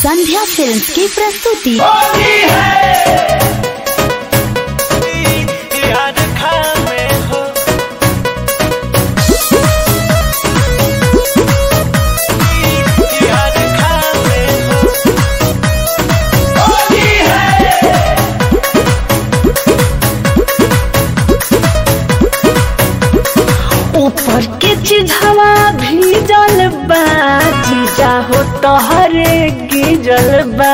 संध्या films की प्रस्तुति याद खामे हो याद खामे हो ऊपर के चिझवा भीजल बा जीजा हो तोहरे गिजल बा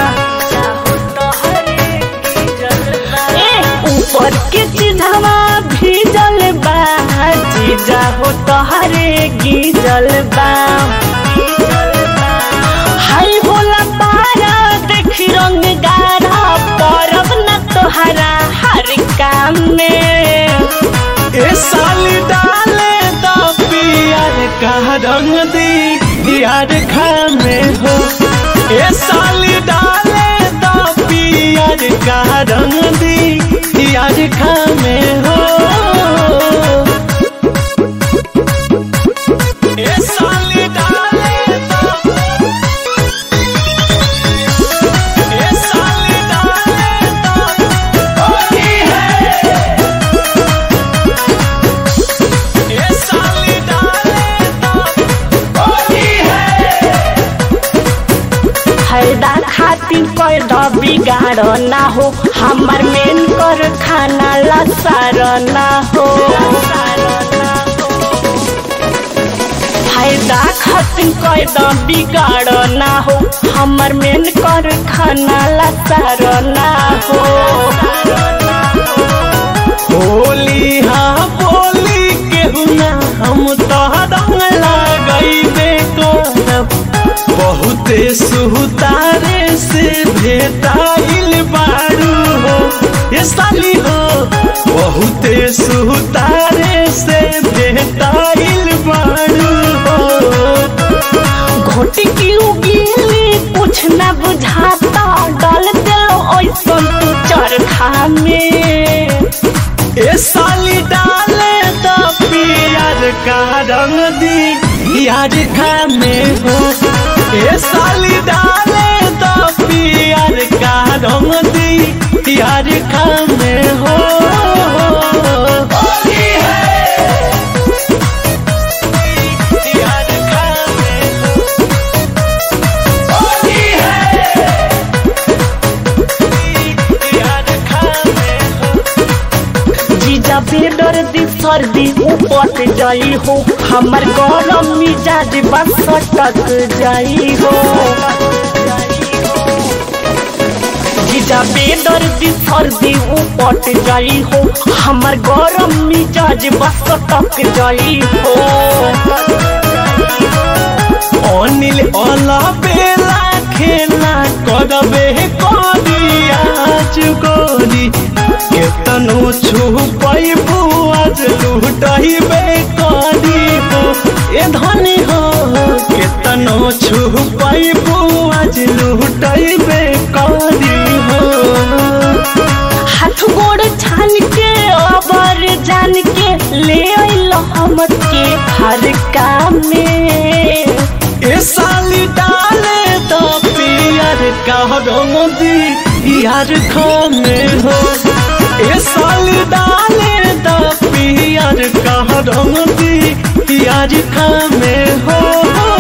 ए, ऊपर के चिझवा भीजल बा जीजा हो तोहरे गिजल बा हाय भोला पारा देखी रंग गाढ़ा परब न तोहरा हर काम में ए साली डाले दा पियर का रंग दी याद खामे हो ए साली डाले दा पियर का रंग दी याद खामे हो ए साली डाले दा ए साली डाले दा होली है ए साली डाले दा होली है फायदा खातिर पैदा बिगाड़ ना हो हमार मेन कर खाना लसार ना हो फायदा खातिर पैदा बिगाड़ ना हो हमार मेन कर खाना लसार ना हो होली हाँ बोली केहू ना हम तो रंग लगैबे करब बहुते सुतारे से भेटाइल बारू हो ये साली हो बहुते सुतारे से भेटाइल बारू हो घोटी की उगीली कुछ न बुझाता डाल दिलो ऐसन तू चरखा में ए साली डाले तो पियर का रंग दी यार खाने हो ए साली डाले तो पियर का रंग दी यार खाने हो होली है यार खाने हो होली है यार खाने हो जीजा बेडर दी सर्दी उपट जाई हो हमर गरम मिजाज बस सटक जाई हो जीजा बेडर दी सर्दी उपट जाई हो हमर गरम मिजाज बस सटक जाई हो अनिल अला बेला खेला करबे करिया चुकोरी केतनो छुपई बुआज लुटइबे करी हो ए धनी हो केतनो छुपई बुआज लुटइबे करी हो हाथ गोड़ छान के अबर जान के ले अइल हम के हर काम में ए साली डाले तो पियर का रंगी यार खाने हो ए साली डाले तो पियर का रंगी यार खाने हो